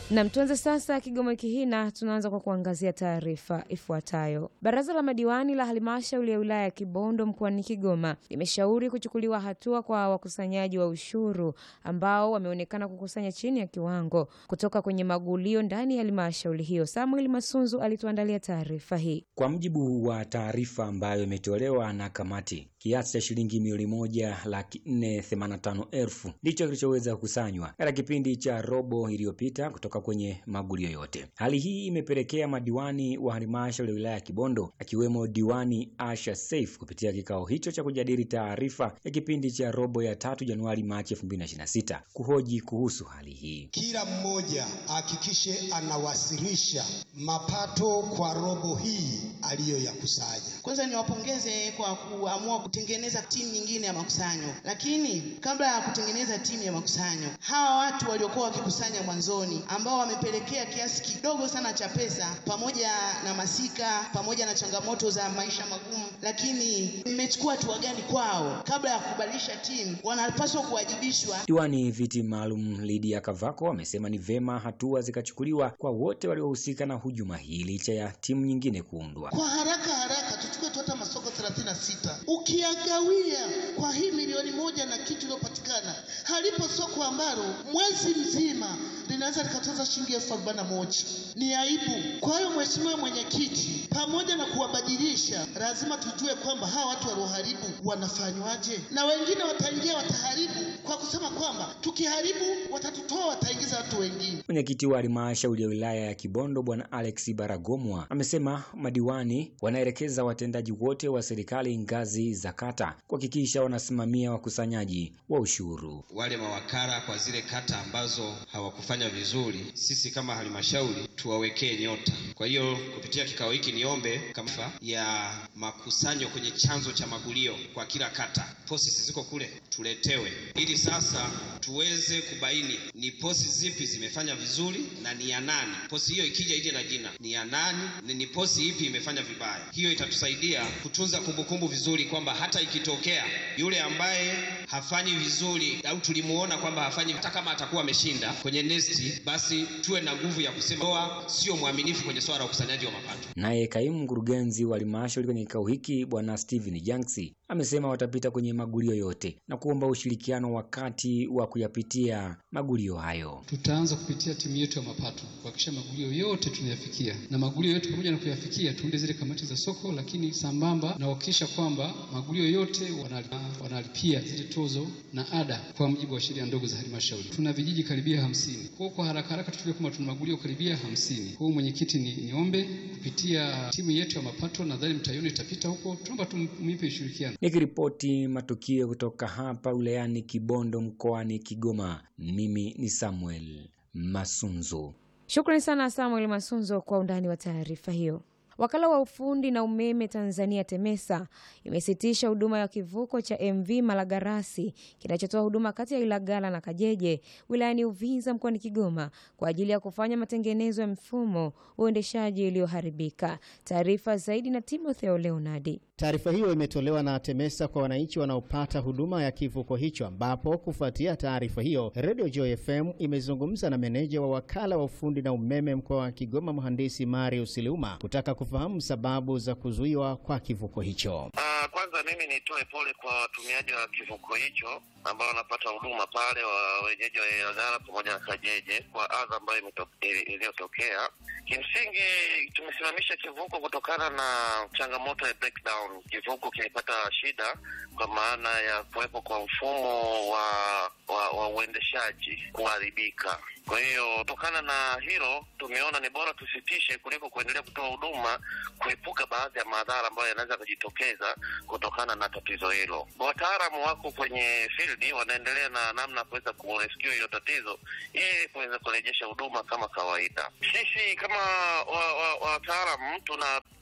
Nam, tuanze sasa Kigoma wiki hii na tunaanza kwa kuangazia taarifa ifuatayo. Baraza la madiwani la halmashauri ya wilaya ya Kibondo mkoani Kigoma limeshauri kuchukuliwa hatua kwa wakusanyaji wa ushuru ambao wameonekana kukusanya chini ya kiwango kutoka kwenye magulio ndani ya halmashauri hiyo. Samuel Masunzu alituandalia taarifa hii. Kwa mujibu wa taarifa ambayo imetolewa na kamati, kiasi cha shilingi milioni moja laki nne themanini na tano elfu ndicho kilichoweza kukusanywa katika kipindi cha robo iliyopita kutoka kwenye magulio yote. Hali hii imepelekea madiwani wa halmashauri ya wilaya ya Kibondo akiwemo diwani Asha Saif kupitia kikao hicho cha kujadili taarifa ya kipindi cha robo ya tatu Januari Machi 2026 kuhoji kuhusu hali hii. Kila mmoja ahakikishe anawasilisha mapato kwa robo hii aliyoyakusanya. Kwanza niwapongeze kwa kuamua kutengeneza timu nyingine ya makusanyo, lakini kabla ya kutengeneza timu ya makusanyo, hawa watu waliokuwa wakikusanya mwanzoni, ambao wamepelekea kiasi kidogo sana cha pesa, pamoja na masika, pamoja na changamoto za maisha magumu, lakini mmechukua hatua gani kwao? Kabla ya kubadilisha timu, wanapaswa kuwajibishwa. Diwani viti maalum Lydia Kavako amesema ni vema hatua zikachukuliwa kwa wote waliohusika na hujuma hii licha ya timu nyingine kuundwa. Kwa haraka haraka tuchukue tu hata masoko 36 ukiagawia kwa hii milioni moja na kitu iliyopatikana, halipo soko ambalo mwezi mzima linaweza likatoza shilingi elfu arobaini na moja. Ni aibu. Kwa hiyo Mheshimiwa Mwenyekiti, pamoja na kuwabadilisha, lazima tujue kwamba hawa watu walioharibu wanafanywaje, na wengine wataingia wataharibu kwa kusema kwamba tukiharibu watatutoa, wataingiza watu wengine. Mwenyekiti wa halmashauri ya wilaya ya Kibondo Bwana Alex Baragomwa amesema madiwani wanaelekeza watendaji wote wa serikali ngazi za kata kuhakikisha wanasimamia wakusanyaji wa ushuru. Wale mawakala kwa zile kata ambazo hawakufanya vizuri, sisi kama halmashauri tuwawekee nyota. Kwa hiyo kupitia kikao hiki niombe kama ya makusanyo kwenye chanzo cha magulio kwa kila kata, posi ziko kule tuletewe, ili sasa tuweze kubaini ni posi zipi zimefanya vizuri na ni ya nani. Posi hiyo ikija ije na jina ni ya nani, ni, ni posi ipi imefanya vibaya. Hiyo itatusaidia kutunza kumbukumbu vizuri, kwamba hata ikitokea yule ambaye hafanyi vizuri au tulimuona kwamba hafanyi, hata kama atakuwa ameshinda kwenye nesti, basi tuwe na nguvu ya kusema doa sio mwaminifu kwenye swala la ukusanyaji wa mapato. Naye kaimu mkurugenzi wa halmashauri kwenye kikao hiki Bwana Steven Janksi amesema watapita kwenye magulio yote na kuomba ushirikiano wakati wa kuyapitia magulio hayo. Tutaanza kupitia timu yetu ya mapato kuhakikisha magulio yote tunayafikia, na magulio yote pamoja na kuyafikia tuunde zile kamati za soko, lakini sambamba na kuhakikisha kwamba magulio yote wanalipia zile tozo na ada kwa mujibu wa sheria ndogo za halmashauri. Tuna vijiji karibia hamsini. Kwa kwa haraka haraka tuchukue kama tuna magulio karibia hamsini. Kwa mwenyekiti, ni niombe kupitia timu yetu ya mapato, nadhani mtaiona itapita huko, tunaomba tumpe ushirikiano. Nikiripoti matukio kutoka hapa wilayani Kibondo mkoani Kigoma, mimi ni Samuel Masunzu. Shukrani sana Samuel Masunzo kwa undani wa taarifa hiyo. Wakala wa ufundi na umeme Tanzania TEMESA imesitisha huduma ya kivuko cha MV Malagarasi kinachotoa huduma kati ya Ilagala na Kajeje wilayani Uvinza mkoani Kigoma kwa ajili ya kufanya matengenezo ya mfumo uendeshaji ulioharibika. Taarifa zaidi na Timotheo Leonardi. Taarifa hiyo imetolewa na TEMESA kwa wananchi wanaopata huduma ya kivuko hicho, ambapo kufuatia taarifa hiyo, Radio Joy FM imezungumza na meneja wa wakala wa ufundi na umeme mkoa wa Kigoma, mhandisi Marius Liuma kutaka kufahamu sababu za kuzuiwa kwa kivuko hicho. Uh, kwanza mimi nitoe pole kwa watumiaji wa kivuko hicho ambao wanapata huduma pale wa wenyeji wa Ilagala pamoja na Kajeje kwa adha ambayo iliyotokea. Kimsingi tumesimamisha kivuko kutokana na changamoto ya breakdown. Kivuko kilipata shida kwa maana ya kuwepo kwa mfumo wa wa, wa uendeshaji kuharibika. Kwa hiyo kutokana na hilo tumeona ni bora tusitishe kuliko kuendelea kutoa huduma, kuepuka baadhi ya madhara ambayo yanaweza kujitokeza kutokana na tatizo hilo. Wataalamu wako kwenye field wanaendelea na namna ya kuweza kurescue hilo tatizo ili kuweza kurejesha huduma kama kawaida. Sisi kama wataalamu wa, wa tuna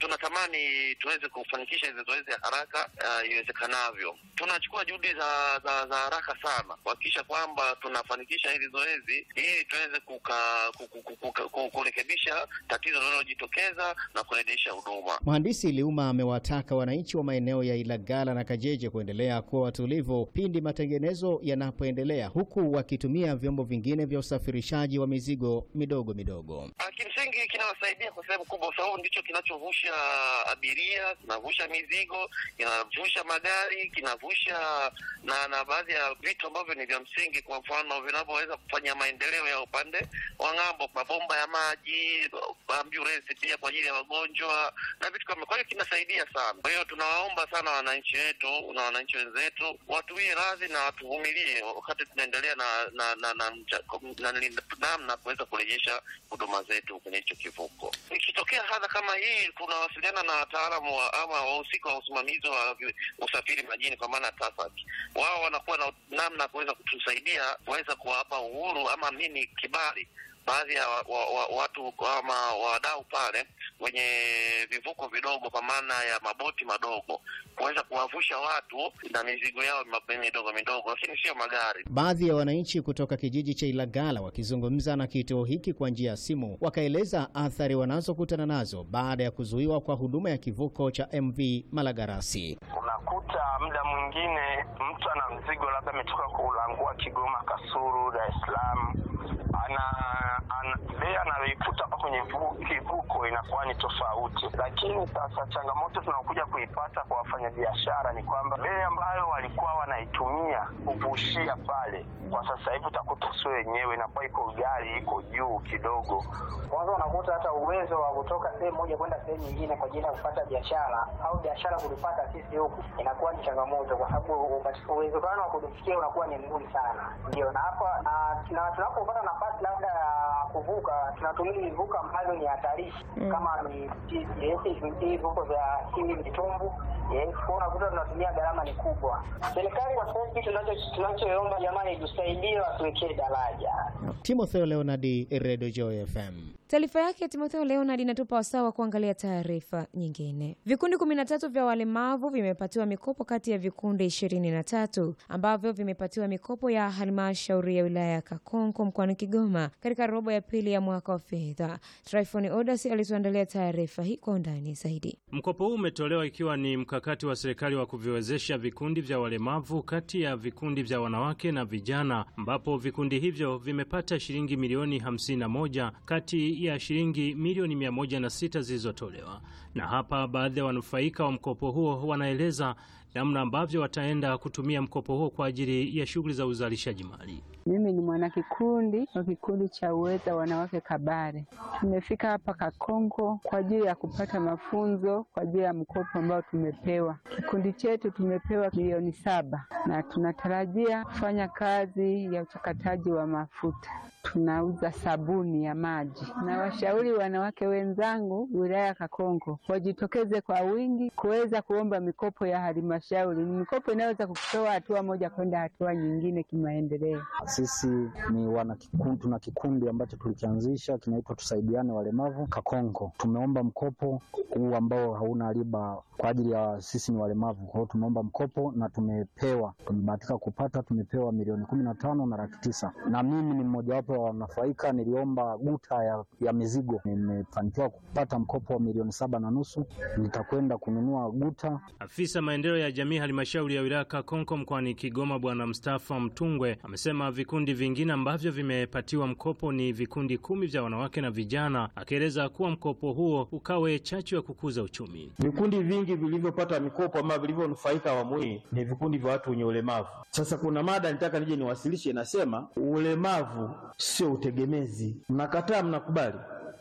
tunatamani tuweze kufanikisha hizi zoezi ya haraka uh, iwezekanavyo. Tunachukua juhudi za, za, za haraka sana kuhakikisha kwamba tunafanikisha hili zoezi ili tuweze kuka, kuku, kuku, kuku, kuku, kurekebisha tatizo linalojitokeza na kurejesha huduma. Mhandisi Liuma amewataka wananchi wa maeneo ya Ilagala na Kajeje kuendelea kuwa watulivu pindi matengenezo yanapoendelea, huku wakitumia vyombo vingine vya usafirishaji wa mizigo midogo midogo. Ah, Kimsingi kinawasaidia kwa sehemu kubwa, kwa sababu ndicho kinachovusha abiria, kinavusha mizigo, kinavusha magari, kinavusha na na baadhi ya vitu ambavyo ni vya msingi, kwa mfano vinavyoweza kufanya maendeleo ya upande wa ng'ambo, mabomba ya maji, ambulance pia kwa ajili ya wagonjwa na vitu kama. Kwa hiyo kinasaidia sana. Kwa hiyo tunawaomba sana wananchi wetu na wananchi wenzetu watuwie radhi na watuvumilie wakati tunaendelea na na na na na- na- namna kuweza kurejesha huduma zetu kwenye hicho kivuko. Ikitokea hadha kama hii, tunawasiliana na wataalamu wa, ama wahusika wa usimamizi wa vi- usafiri majini, kwa maana TASAC. Wao wanakuwa na namna ya kuweza kutusaidia kuweza kuwapa uhuru ama nini kibali baadhi ya wa, wa, wa, watu ama wadau pale wenye vivuko vidogo kwa maana ya maboti madogo kuweza kuwavusha watu na mizigo yao ma- midogo midogo, lakini sio magari. Baadhi ya wananchi kutoka kijiji cha Ilagala wakizungumza na kituo hiki kwa njia ya simu wakaeleza athari wanazokutana nazo baada ya kuzuiwa kwa huduma ya kivuko cha MV Malagarasi. Unakuta muda mwingine mtu ana mzigo labda ametoka kulangua Kigoma, Kasulu, Dar es Salaam, ana, ana bei anayoikuta hapa kwenye vu- kivuko inakuwa ni tofauti. Lakini sasa changamoto tunaokuja kuipata kwa wafanyabiashara ni kwamba bei ambayo walikuwa wanaitumia kuvushia pale, kwa sasa hivi utakuta sio wenyewe, inakuwa iko ghali, iko juu kidogo. Kwanza unakuta hata uwezo wa kutoka sehemu moja kwenda sehemu nyingine kwa ajili ya kupata biashara au biashara kulipata sisi huku inakuwa ni changamoto, kwa sababu upati- uwezekano wa kulifikia unakuwa ni mgumu sana. Ndio, na hapa na, na tunapopata nafasi labda ya kuvuka tunatumia vivuko ambavyo ni hatarishi kama ni yes, hivi vivuko vya hivi vitumbu yes, kwa unakuta tunatumia gharama ni kubwa. Serikali kwa sasa hivi tunacho- tunachoomba jamani, itusaidie watuwekee daraja. Timotheo Leonard, Radio Joy FM. Taarifa yake Timotheo Leonard inatupa wasaa wa kuangalia taarifa nyingine. Vikundi kumi na tatu vya walemavu vimepatiwa mikopo kati ya vikundi ishirini na tatu ambavyo vimepatiwa mikopo ya halmashauri ya wilaya ya Kakonko mkoani Kigoma katika robo ya pili ya mwaka wa fedha. Tryphon Odas alituandalia taarifa hii kwa undani zaidi. Mkopo huu umetolewa ikiwa ni mkakati wa serikali wa kuviwezesha vikundi vya walemavu kati ya vikundi vya wanawake na vijana, ambapo vikundi hivyo vimepata shilingi milioni 51 kati ya shilingi milioni 106 zilizotolewa. Na hapa baadhi ya wanufaika wa mkopo huo wanaeleza namna ambavyo wataenda kutumia mkopo huo kwa ajili ya shughuli za uzalishaji mali. Mimi ni mwanakikundi wa kikundi cha Uweza Wanawake Kabare. Tumefika hapa Kakonko kwa ajili ya kupata mafunzo kwa ajili ya mkopo ambao tumepewa. Kikundi chetu tumepewa milioni saba na tunatarajia kufanya kazi ya uchakataji wa mafuta. Tunauza sabuni ya maji, na washauri wanawake wenzangu wilaya ya Kakonko wajitokeze kwa wingi kuweza kuomba mikopo ya halmashauri. Ni mikopo inayoweza kukutoa hatua moja kwenda hatua nyingine kimaendeleo. Sisi ni wana kikundi, tuna kikundi ambacho tulikianzisha kinaitwa Tusaidiane Walemavu Kakonko. Tumeomba mkopo huu ambao hauna riba kwa ajili ya sisi ni walemavu. Kwa hiyo tumeomba mkopo na tumepewa, tumebahatika kupata, tumepewa milioni kumi na tano na laki tisa na mimi ni mmojawapo wa wanufaika. Niliomba guta ya, ya mizigo, nimefanikiwa kupata mkopo wa milioni saba na nusu. Nitakwenda kununua guta. Afisa maendeleo ya jamii halmashauri ya wilaya Kakonko mkoani Kigoma, Bwana Mustafa Mtungwe amesema vikundi vingine ambavyo vimepatiwa mkopo ni vikundi kumi vya wanawake na vijana, akieleza kuwa mkopo huo ukawe chachu ya kukuza uchumi. Vikundi vingi vilivyopata mikopo ama vilivyonufaika awamu hii ni vikundi vya watu wenye ulemavu. Sasa kuna mada nitaka nije niwasilishe, inasema ulemavu sio utegemezi. Mnakataa? Mnakubali?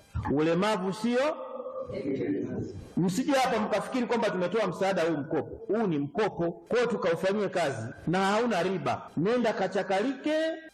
Ulemavu sio Msije hapa mkafikiri kwamba tumetoa msaada huu mkopo. Huu ni mkopo, kwa hiyo tukaufanyie kazi na hauna riba. Nenda kachakalike,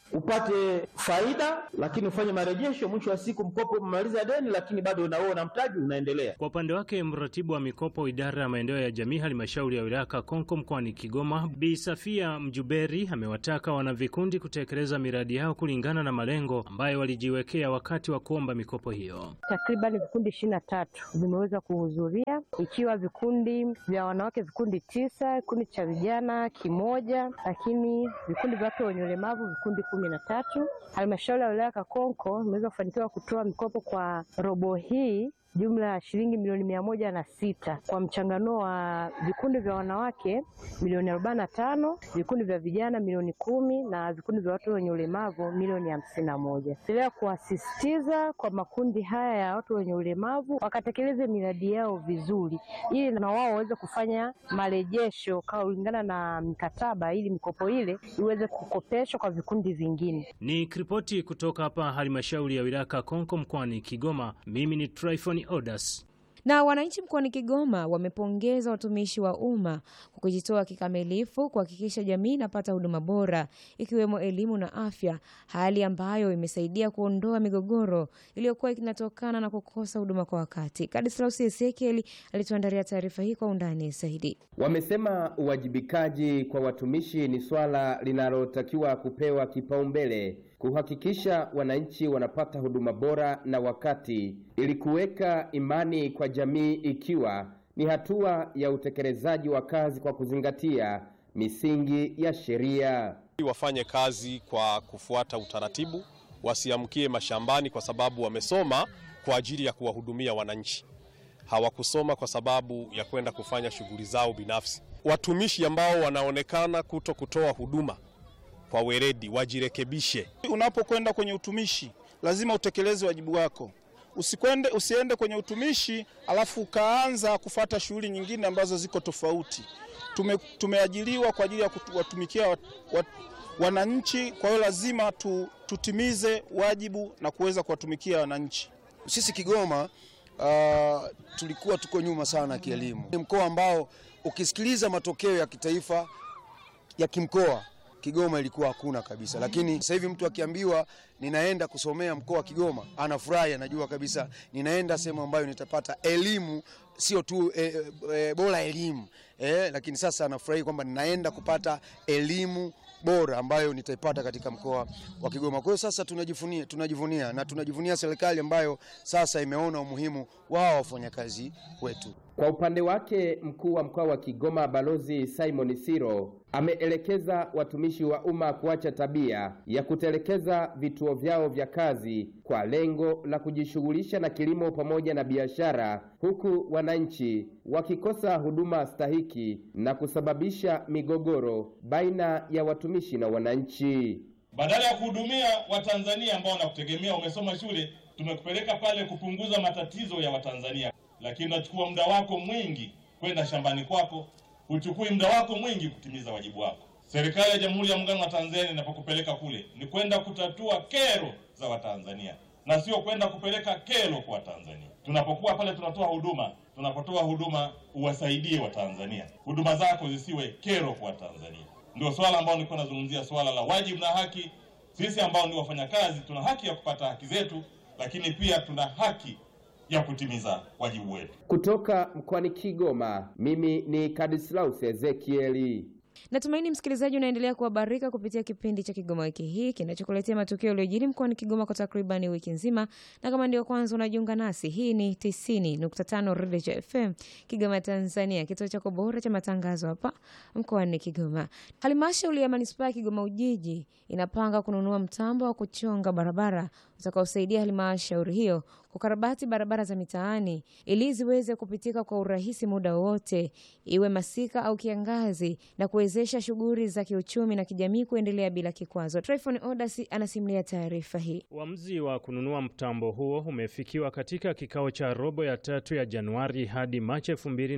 upate faida, lakini ufanye marejesho. Mwisho wa siku mkopo umemaliza deni, lakini bado unaoa na mtaji unaendelea. Kwa upande wake mratibu wa mikopo idara ya maendeleo ya jamii halmashauri ya wilaya Kakonko mkoani Kigoma, Bi Safia Mjuberi amewataka wanavikundi kutekeleza miradi yao kulingana na malengo ambayo walijiwekea wakati wa kuomba mikopo hiyo. Takriban vikundi ishirini na tatu vimeweza kuhudhuria ikiwa vikundi vya wanawake vikundi tisa, kikundi cha vijana kimoja, lakini vikundi vya watu wenye ulemavu vikundi kumi na tatu. Halmashauri ya wilaya Kakonko imeweza kufanikiwa kutoa mikopo kwa robo hii jumla ya shilingi milioni mia moja na sita kwa mchanganuo wa vikundi vya wanawake milioni arobaini na tano vikundi vya vijana milioni kumi na vikundi vya watu wenye ulemavu milioni hamsini na moja endelea kuwasisitiza kwa makundi haya ya watu wenye ulemavu wakatekeleze miradi yao vizuri, ili na wao waweze kufanya marejesho kulingana na mikataba, ili mikopo ile iweze kukopeshwa kwa vikundi vingine. Ni kiripoti kutoka hapa halmashauri ya wilaya Kakonko mkoani Kigoma. Mimi ni Tryphon Odas. Na wananchi mkoani Kigoma wamepongeza watumishi wa umma kwa kujitoa kikamilifu kuhakikisha jamii inapata huduma bora ikiwemo elimu na afya, hali ambayo imesaidia kuondoa migogoro iliyokuwa inatokana na kukosa huduma kwa wakati. Kadislaus Ezekieli alituandalia taarifa hii kwa undani zaidi. Wamesema uwajibikaji kwa watumishi ni swala linalotakiwa kupewa kipaumbele kuhakikisha wananchi wanapata huduma bora na wakati ili kuweka imani kwa jamii ikiwa ni hatua ya utekelezaji wa kazi kwa kuzingatia misingi ya sheria. Wafanye kazi kwa kufuata utaratibu, wasiamkie mashambani kwa sababu wamesoma kwa ajili ya kuwahudumia wananchi. Hawakusoma kwa sababu ya kwenda kufanya shughuli zao binafsi. Watumishi ambao wanaonekana kuto kutoa huduma kwa weledi wajirekebishe. Unapokwenda kwenye utumishi lazima utekeleze wajibu wako. Usikwende, usiende kwenye utumishi alafu ukaanza kufata shughuli nyingine ambazo ziko tofauti. Tume, tumeajiliwa kwa ajili ya kuwatumikia wat, wat, wananchi. Kwa hiyo lazima tu, tutimize wajibu na kuweza kuwatumikia wananchi. Sisi Kigoma uh, tulikuwa tuko nyuma sana kielimu. Ni mkoa ambao ukisikiliza matokeo ya kitaifa ya kimkoa Kigoma ilikuwa hakuna kabisa, lakini sasa hivi mtu akiambiwa ninaenda kusomea mkoa wa Kigoma anafurahi, anajua kabisa ninaenda sehemu ambayo nitapata elimu sio tu e, e, bora elimu e, lakini sasa anafurahi kwamba ninaenda kupata elimu bora ambayo nitaipata katika mkoa wa Kigoma. Kwa hiyo sasa tunajivunia, tunajivunia na tunajivunia serikali ambayo sasa imeona umuhimu wao wafanyakazi wetu. Kwa upande wake mkuu wa mkoa wa Kigoma Balozi Simon Siro ameelekeza watumishi wa umma kuacha tabia ya kutelekeza vituo vyao vya kazi kwa lengo la kujishughulisha na kilimo pamoja na biashara, huku wananchi wakikosa huduma stahiki na kusababisha migogoro baina ya watumishi na wananchi. Badala ya kuhudumia Watanzania ambao wanakutegemea, umesoma shule, tumekupeleka pale kupunguza matatizo ya Watanzania, lakini unachukua muda wako mwingi kwenda shambani kwako, huchukui muda wako mwingi kutimiza wajibu wako. Serikali ya Jamhuri ya Muungano wa Tanzania inapokupeleka kule ni kwenda kutatua kero za Watanzania na sio kwenda kupeleka kero kwa Watanzania. Tunapokuwa pale tunatoa huduma, tunapotoa huduma uwasaidie Watanzania, huduma zako zisiwe kero kwa Watanzania. Ndio swala ambalo nilikuwa nazungumzia, swala la wajibu na haki. Sisi ambao ni wafanyakazi tuna haki ya kupata haki zetu, lakini pia tuna haki ya kutimiza wajibu wetu. Kutoka mkoani Kigoma, mimi ni Kadislaus Ezekieli. Natumaini msikilizaji unaendelea kuhabarika kupitia kipindi cha Kigoma wiki hii kinachokuletea matukio yaliyojiri mkoani Kigoma kwa takribani wiki nzima, na kama ndio kwanza unajiunga nasi, hii ni 90.5 Redio FM Kigoma, Tanzania, kituo chako bora cha matangazo hapa mkoani Kigoma. Halmashauri ya manispaa ya Kigoma Ujiji inapanga kununua mtambo wa kuchonga barabara utakaosaidia halmashauri hiyo kukarabati barabara za mitaani ili ziweze kupitika kwa urahisi muda wowote, iwe masika au kiangazi, na kuwezesha shughuli za kiuchumi na kijamii kuendelea bila kikwazo. Tryphon Odas anasimulia taarifa hii. Uamuzi wa kununua mtambo huo umefikiwa katika kikao cha robo ya tatu ya Januari hadi Machi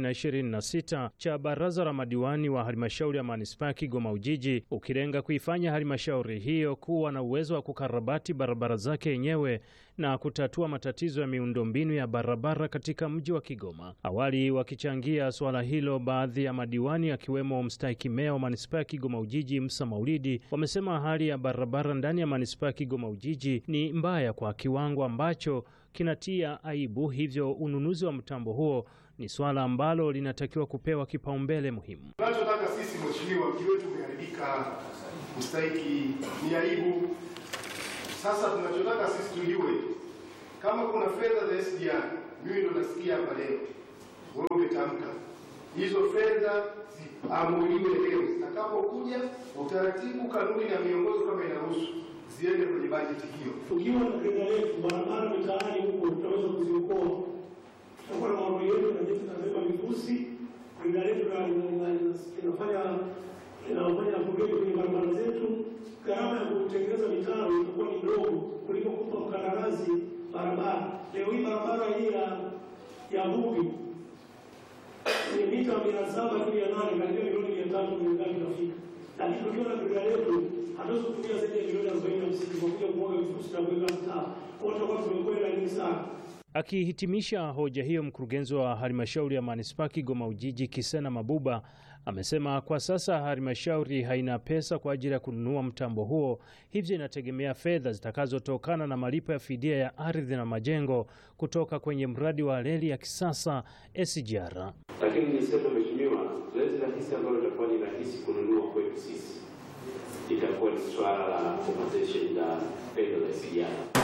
2026 cha baraza la madiwani wa halmashauri ya manispaa ya Kigoma Ujiji, ukilenga kuifanya halmashauri hiyo kuwa na uwezo wa kukarabati barabara zake yenyewe na kutatua matatizo matatizo ya miundombinu ya barabara katika mji wa Kigoma. Awali wakichangia suala hilo, baadhi ya madiwani akiwemo mstahiki meya wa manispaa ya Kigoma Ujiji Musa Maulidi wamesema hali ya barabara ndani ya manispaa ya Kigoma Ujiji ni mbaya kwa kiwango ambacho kinatia aibu, hivyo ununuzi wa mtambo huo ni suala ambalo linatakiwa kupewa kipaumbele muhimu. Tunachotaka sisi mheshimiwa, mji wetu umeharibika, mstahiki, ni aibu. Sasa tunachotaka sisi tujue kama kuna fedha za SGR, mimi ndo nasikia hapa leo wewe umetamka hizo fedha ziamuliwe leo, zitakapokuja utaratibu, kanuni na miongozo kama inaruhusu ziende kwenye bajeti hiyo. Tukiwa na fedha yetu, barabara mitaani huko tutaweza kuziokoa. Tutakuwa na maombi yetu na jeshi tunabeba vifusi, fedha yetu inafanya inafanya apogee kwenye barabara zetu. Gharama ya kutengeneza mitaro itakuwa ni ndogo kuliko kupa mkandarasi barabara. Leo hii barabara hii ya ya Vugi ni mita mia saba tu mia nane karibia milioni mia tatu milioni inafika, lakini tukiwa na fedha yetu hatuwezi kutumia zaidi ya milioni arobaini na hamsini kwa kuja kumwaga vifusi na kuweka mtaa. Kwa hiyo tutakuwa tumekwenda nyingi sana. Akihitimisha hoja hiyo, mkurugenzi wa halmashauri ya manispaa Kigoma Ujiji Kisena Mabuba amesema kwa sasa halmashauri haina pesa kwa ajili ya kununua mtambo huo, hivyo inategemea fedha zitakazotokana na malipo ya fidia ya ardhi na majengo kutoka kwenye mradi wa reli ya kisasa SGR. Lakini niseme mheshimiwa, zoezi rahisi ambalo litakuwa ni rahisi kununua kwetu sisi itakuwa ni swala la compensation la fedha za SGR.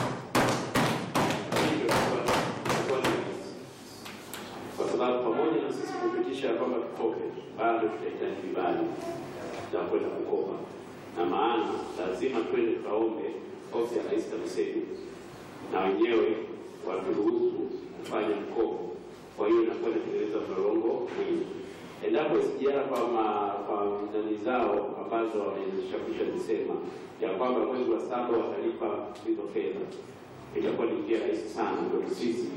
Kwa sababu pamoja na sisi kupitisha kwamba tukope, bado tutahitaji vibali za kwenda kukopa, na maana lazima twende tukaombe ofisi ya Rais TAMISEMI na wenyewe waturuhusu kufanya mkopo. Kwa hiyo inakuwa inatengeneza mlolongo mwingi. Endapo SGR kwa kwa nani zao ambazo wameshakwisha zisema ya kwamba mwezi wa saba watalipa hizo fedha, itakuwa ni njia rahisi sana kwetu sisi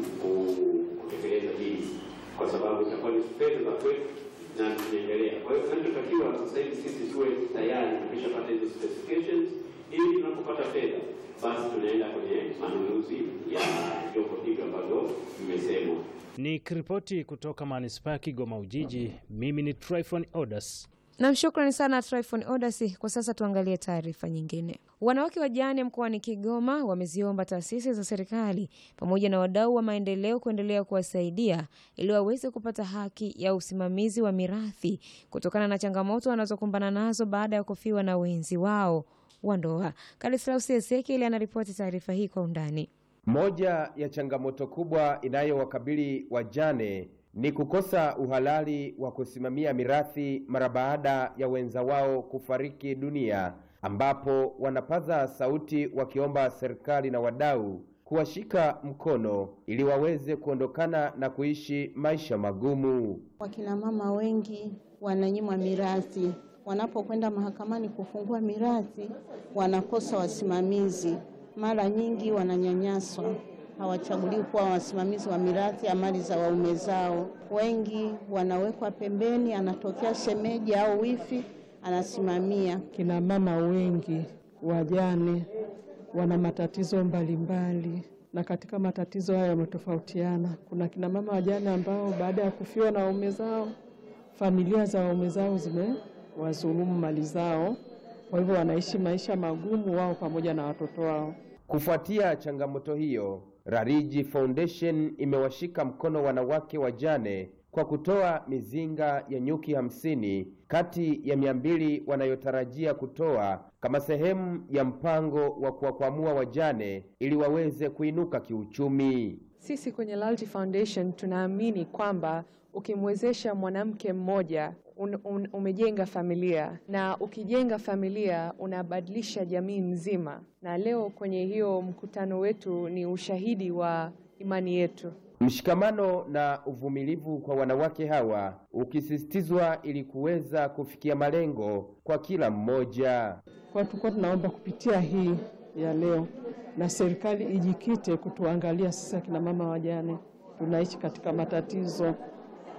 kutekeleza hili, kwa sababu itakuwa ni fedha za kwetu na tunaendelea. Kwa hiyo tunachotakiwa sasa hivi sisi tuwe tayari tumeshapata hizo specifications, ili tunapopata fedha basi tunaenda kwenye manunuzi ya vyombo hivyo ambavyo vimesemwa. Ni kiripoti kutoka manispaa ya Kigoma Ujiji. Mimi ni Tryphon Odas. Nam, shukrani sana Tryphon Odasi. Kwa sasa tuangalie taarifa nyingine. Wanawake wajane mkoani Kigoma wameziomba taasisi za serikali pamoja na wadau wa maendeleo kuendelea kuwasaidia ili waweze kupata haki ya usimamizi wa mirathi kutokana na changamoto wanazokumbana nazo baada ya kufiwa na wenzi wao wa ndoa. Kalislaus Ezekiel anaripoti taarifa hii kwa undani. Moja ya changamoto kubwa inayowakabili wajane ni kukosa uhalali wa kusimamia mirathi mara baada ya wenza wao kufariki dunia, ambapo wanapaza sauti wakiomba serikali na wadau kuwashika mkono ili waweze kuondokana na kuishi maisha magumu. Wakina mama wengi wananyimwa mirathi, wanapokwenda mahakamani kufungua mirathi wanakosa wasimamizi, mara nyingi wananyanyaswa hawachaguliwi kuwa wasimamizi wa mirathi ya mali za waume zao. Wengi wanawekwa pembeni, anatokea shemeji au wifi anasimamia. Kina mama wengi wajane wana matatizo mbalimbali mbali. Na katika matatizo hayo yametofautiana. Kuna kina mama wajane ambao baada ya kufiwa na waume zao, familia za waume zao zimewazulumu mali zao, kwa hivyo wanaishi maisha magumu wao pamoja na watoto wao. Kufuatia changamoto hiyo, Rariji Foundation imewashika mkono wanawake wajane kwa kutoa mizinga ya nyuki hamsini kati ya mia mbili wanayotarajia kutoa kama sehemu ya mpango wa kuwakwamua wajane ili waweze kuinuka kiuchumi. Sisi kwenye Lalti Foundation tunaamini kwamba ukimwezesha mwanamke mmoja un, un, umejenga familia na ukijenga familia unabadilisha jamii nzima, na leo kwenye hiyo mkutano wetu ni ushahidi wa imani yetu. Mshikamano na uvumilivu kwa wanawake hawa ukisisitizwa ili kuweza kufikia malengo kwa kila mmoja. Kwa tulikuwa tunaomba kupitia hii ya leo na serikali ijikite kutuangalia sisi akina mama wajane tunaishi katika matatizo,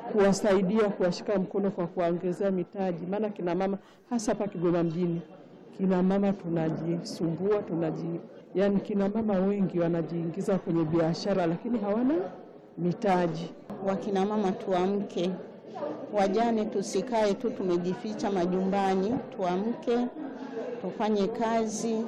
kuwasaidia, kuwashika mkono kwa kuwaongezea mitaji, maana kina mama hasa hapa Kigoma mjini kina mama tunajisumbua, tunaji yani, kina mama wengi wanajiingiza kwenye biashara lakini hawana mitaji. Wakina mama tuamke, wajane tusikae tu tumejificha majumbani, tuamke tufanye kazi,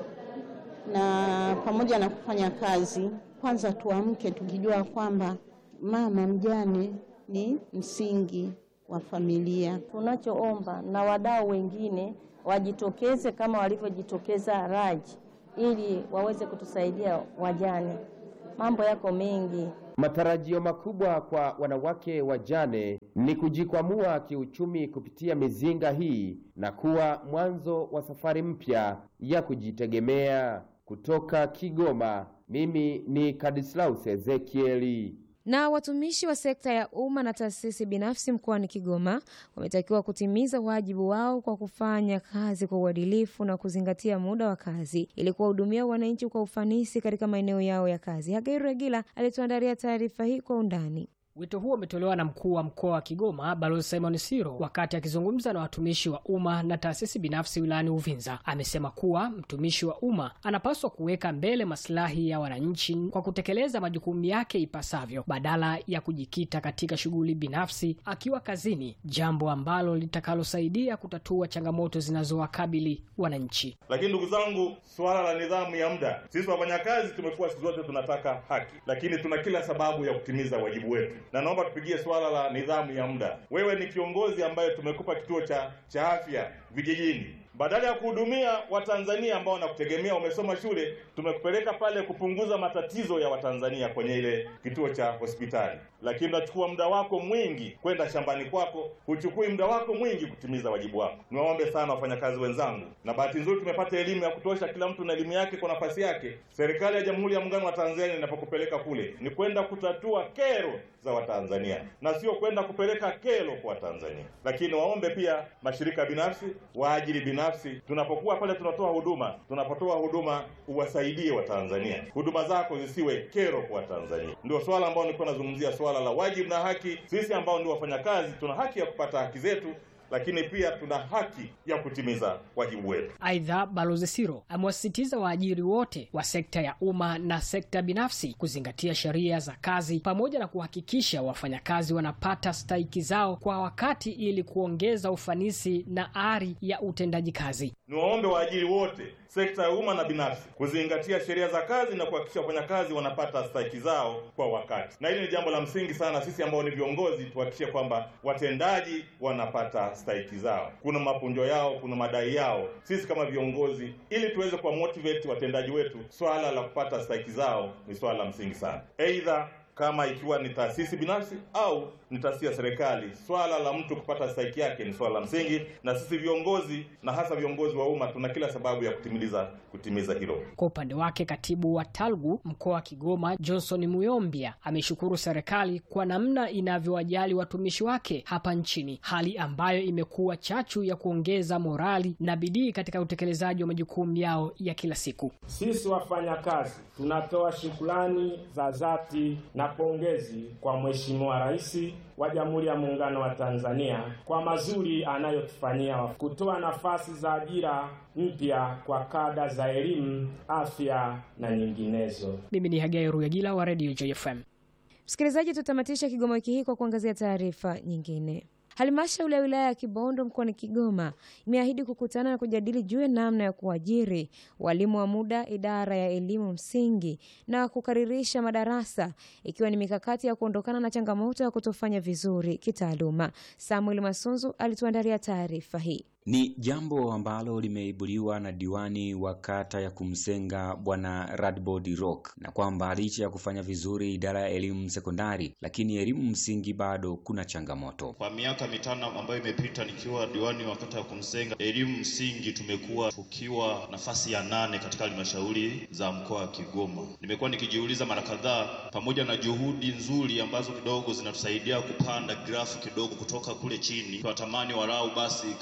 na pamoja na kufanya kazi, kwanza tuamke tukijua kwamba mama mjane ni msingi wa familia. Tunachoomba na wadau wengine wajitokeze kama walivyojitokeza Raji ili waweze kutusaidia wajane. Mambo yako mengi. Matarajio makubwa kwa wanawake wajane ni kujikwamua kiuchumi kupitia mizinga hii na kuwa mwanzo wa safari mpya ya kujitegemea. Kutoka Kigoma, mimi ni Kadislaus Ezekieli. Na watumishi wa sekta ya umma na taasisi binafsi mkoani Kigoma wametakiwa kutimiza wajibu wao kwa kufanya kazi kwa uadilifu na kuzingatia muda wa kazi ili kuwahudumia wananchi kwa ufanisi katika maeneo yao ya kazi. Hagairu Regila alituandalia taarifa hii kwa undani. Wito huo umetolewa na mkuu wa mkoa wa Kigoma Balozi Simon Siro wakati akizungumza na watumishi wa umma na taasisi binafsi wilayani Uvinza. Amesema kuwa mtumishi wa umma anapaswa kuweka mbele maslahi ya wananchi kwa kutekeleza majukumu yake ipasavyo badala ya kujikita katika shughuli binafsi akiwa kazini, jambo ambalo litakalosaidia kutatua changamoto zinazowakabili wananchi. Lakini ndugu zangu, suala la nidhamu ya muda, sisi wafanyakazi tumekuwa siku zote tunataka haki, lakini tuna kila sababu ya kutimiza wajibu wetu na naomba tupigie swala la nidhamu ya muda. Wewe ni kiongozi ambaye tumekupa kituo cha cha afya vijijini, badala ya kuhudumia Watanzania ambao wanakutegemea, umesoma shule, tumekupeleka pale kupunguza matatizo ya Watanzania kwenye ile kituo cha hospitali, lakini unachukua muda wako mwingi kwenda shambani kwako, huchukui muda wako mwingi kutimiza wajibu wako. Niwaombe sana wafanyakazi wenzangu, na bahati nzuri tumepata elimu ya kutosha, kila mtu na elimu yake kwa nafasi yake. Serikali ya Jamhuri ya Muungano wa Tanzania inapokupeleka kule ni kwenda kutatua kero za Watanzania na sio kwenda kupeleka kero kwa Watanzania. Lakini waombe pia mashirika binafsi, waajiri binafsi, tunapokuwa pale tunatoa huduma, tunapotoa huduma uwasaidie Watanzania, huduma zako zisiwe kero kwa Watanzania. Ndio swala ambao nilikuwa nazungumzia, swala la wajibu na haki. Sisi ambao ndio wafanyakazi tuna haki ya kupata haki zetu lakini pia tuna haki ya kutimiza wajibu wetu. Aidha, Balozi Siro amewasisitiza waajiri wote wa sekta ya umma na sekta binafsi kuzingatia sheria za kazi pamoja na kuhakikisha wafanyakazi wanapata stahiki zao kwa wakati ili kuongeza ufanisi na ari ya utendaji kazi. Niwaombe waajiri wote sekta ya umma na binafsi kuzingatia sheria za kazi na kuhakikisha wafanyakazi wanapata stahiki zao kwa wakati, na hili ni jambo la msingi sana. Sisi ambao ni viongozi tuhakikishe kwamba watendaji wanapata stahiki zao. Kuna mapunjo yao, kuna madai yao. Sisi kama viongozi, ili tuweze kuwa motivate watendaji wetu, swala la kupata stahiki zao ni swala la msingi sana, aidha kama ikiwa ni taasisi binafsi au ni taasisi ya serikali, swala la mtu kupata stahiki yake ni swala la msingi, na sisi viongozi na hasa viongozi wa umma tuna kila sababu ya kutimiliza kutimiza hilo. Kwa upande wake, katibu wa TALGU mkoa wa Kigoma Johnson Muyombia ameshukuru serikali kwa namna inavyowajali watumishi wake hapa nchini, hali ambayo imekuwa chachu ya kuongeza morali na bidii katika utekelezaji wa majukumu yao ya kila siku. Sisi wafanyakazi tunatoa shukrani za dhati na pongezi kwa Mheshimiwa Rais wa Jamhuri ya Muungano wa Tanzania kwa mazuri anayotufanyia kutoa nafasi za ajira mpya kwa kada za elimu, afya na nyinginezo. Mimi ni Hagai Ruyagila wa Radio JFM. Msikilizaji, tutamatisha Kigoma wiki hii kwa kuangazia taarifa nyingine. Halmashauri ya wilaya ya Kibondo mkoani Kigoma imeahidi kukutana na kujadili juu ya namna ya kuajiri walimu wa muda idara ya elimu msingi na kukaririsha madarasa ikiwa ni mikakati ya kuondokana na changamoto ya kutofanya vizuri kitaaluma. Samuel Masunzu alituandalia taarifa hii. Ni jambo ambalo limeibuliwa na diwani wa kata ya Kumsenga Bwana Radbod Rock, na kwamba licha ya kufanya vizuri idara ya elimu sekondari, lakini elimu msingi bado kuna changamoto. Kwa miaka mitano ambayo imepita nikiwa diwani wa kata ya Kumsenga, elimu msingi tumekuwa tukiwa nafasi ya nane katika halmashauri za mkoa wa Kigoma. Nimekuwa nikijiuliza mara kadhaa, pamoja na juhudi nzuri ambazo kidogo zinatusaidia kupanda grafu kidogo kutoka kule chini, tunatamani walau basi kama sio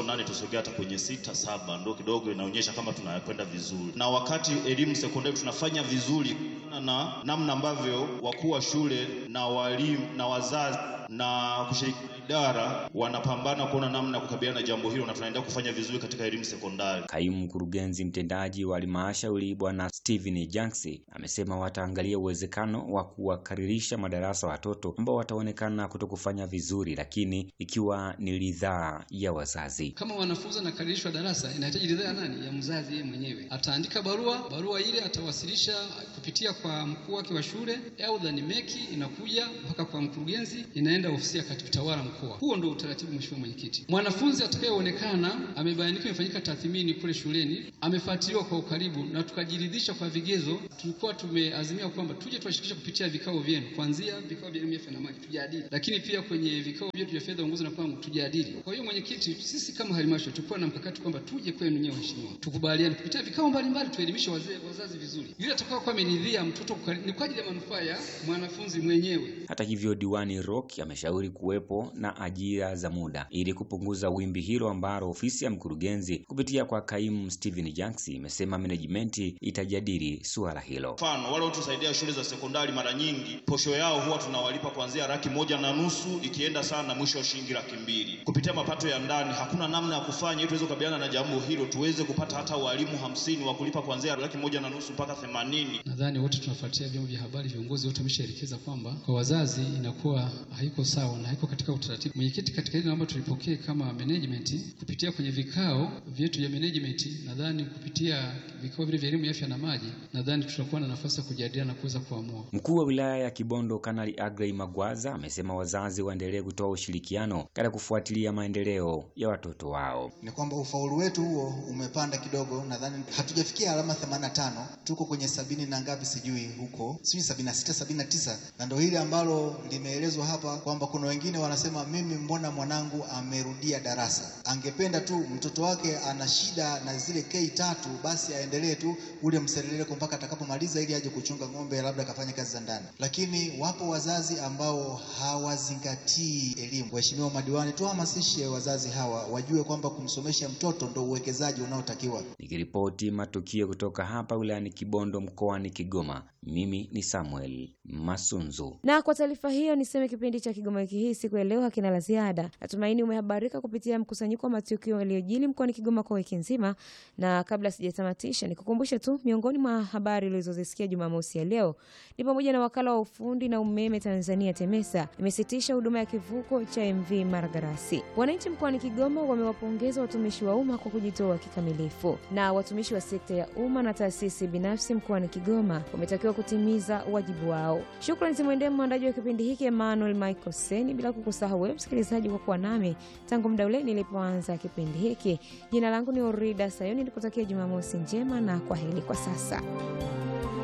nane tusogea hata kwenye sita saba, ndo kidogo inaonyesha kama tunakwenda vizuri. Na wakati elimu sekondari tunafanya vizuri na namna ambavyo wakuu wa shule na walimu na wazazi na kushirikiana idara wanapambana kuona namna ya kukabiliana na jambo hilo, na tunaendelea kufanya vizuri katika elimu sekondari. Kaimu mkurugenzi mtendaji wa halmashauri Bwana Steven Janksi amesema wataangalia uwezekano wa kuwakaririsha madarasa watoto ambao wataonekana kutokufanya vizuri, lakini ikiwa ni ridhaa ya wazazi. Kama wanafunzi wanakaririshwa darasa, inahitaji ridhaa ya nani? Ya mzazi yeye mwenyewe. Ataandika barua, barua ile atawasilisha kupitia kwa mkuu wake wa shule, aidha ni meki, inakuja mpaka kwa mkurugenzi, inaenda ofisi ya katibu tawala mkoa. Huo ndio utaratibu, mheshimiwa mwenyekiti. Mwanafunzi atakayeonekana amebainika, imefanyika tathmini kule shuleni, amefuatiliwa kwa ukaribu na tukajiridhisha kwa vigezo, tulikuwa tumeazimia kwamba tuje tuwashirikishe kupitia vikao vyenu, kuanzia vikao vya elimu ya afya na maji tujadili, lakini pia kwenye vikao vyetu vya fedha, uongozi na mpango tujadili. Kwa hiyo mwenyekiti, sisi kama halmashauri tulikuwa na mkakati kwamba tuje kwenu nyewe waheshimiwa, tukubaliane kupitia vikao mbalimbali, tuelimishe wazee wazazi vizuri, yule atakao kuwa ameridhia mtoto kukari- ni kwa ajili ya manufaa ya mwanafunzi mwenyewe. Hata hivyo, diwani Rock ameshauri kuwepo na ajira za muda ili kupunguza wimbi hilo ambalo ofisi ya mkurugenzi kupitia kwa kaimu Steven Janksi imesema management itajadili suala hilo. Mfano, wale wanaotusaidia shule za sekondari, mara nyingi posho yao huwa tunawalipa kuanzia laki moja na nusu ikienda sana mwisho wa shilingi laki mbili kupitia mapato ya ndani. Hakuna namna ya kufanya ili tuweze kukabiliana na jambo hilo, tuweze kupata hata walimu hamsini wa kulipa kuanzia laki moja na nusu mpaka themanini. Nadhani wote tunafuatia vyombo vya habari, viongozi wote wameshaelekeza kwamba kwa wazazi inakuwa haiko sawa na haiko katika utaratibu. Mwenyekiti, katika hili naomba tulipokee kama management kupitia kwenye vikao vyetu vya management. Nadhani kupitia vikao vile vya elimu ya afya na maji, nadhani tutakuwa na nafasi ya kujadiliana na kuweza kuamua. Mkuu wa wilaya ya Kibondo Kanali Agrey Magwaza amesema wazazi waendelee kutoa ushirikiano katika kufuatilia maendeleo ya watoto wao. ni kwamba ufaulu wetu huo umepanda kidogo, nadhani hatujafikia alama 85, tuko kwenye sabini na ngapi sijui huko, sijui 76 79, na ndio hili ambalo limeelezwa hapa kwamba kuna wengine wanasema mimi, mbona mwanangu amerudia darasa, angependa tu mtoto wake ana shida na zile K tatu, basi aendelee tu ule mseleleko mpaka atakapomaliza ili aje kuchunga ng'ombe, labda akafanya kazi za ndani. Lakini wapo wazazi ambao hawazingatii elimu. Waheshimiwa madiwani, tuhamasishe wazazi hawa wajue kwamba kumsomesha mtoto ndo uwekezaji unaotakiwa. Nikiripoti matukio kutoka hapa wilayani Kibondo mkoani Kigoma, mimi ni Samuel Masunzu. Na kwa taarifa hiyo niseme kipindi cha Kigoma wiki hii siku ya leo hakina la ziada. Natumaini umehabarika kupitia mkusanyiko wa matukio yaliyojili mkoani Kigoma kwa wiki nzima, na kabla sijatamatisha, nikukumbushe tu miongoni mwa habari ulizozisikia Jumamosi ya leo ni pamoja na wakala wa ufundi na umeme Tanzania TEMESA imesitisha huduma ya kivuko cha MV Maragarasi. Wananchi mkoani Kigoma wamewapongeza watumishi wa umma kwa kujitoa kikamilifu, na watumishi wa sekta ya umma na taasisi binafsi mkoani Kigoma wametakiwa kutimiza wajibu wao. Shukrani zimwendee mwandaji wa kipindi hiki Emmanuel Michael Seni, bila kukusahau wewe msikilizaji kwa kuwa nami tangu muda ule nilipoanza kipindi hiki. Jina langu ni Orida Sayoni, nikutakia Jumamosi njema na kwa heri kwa sasa.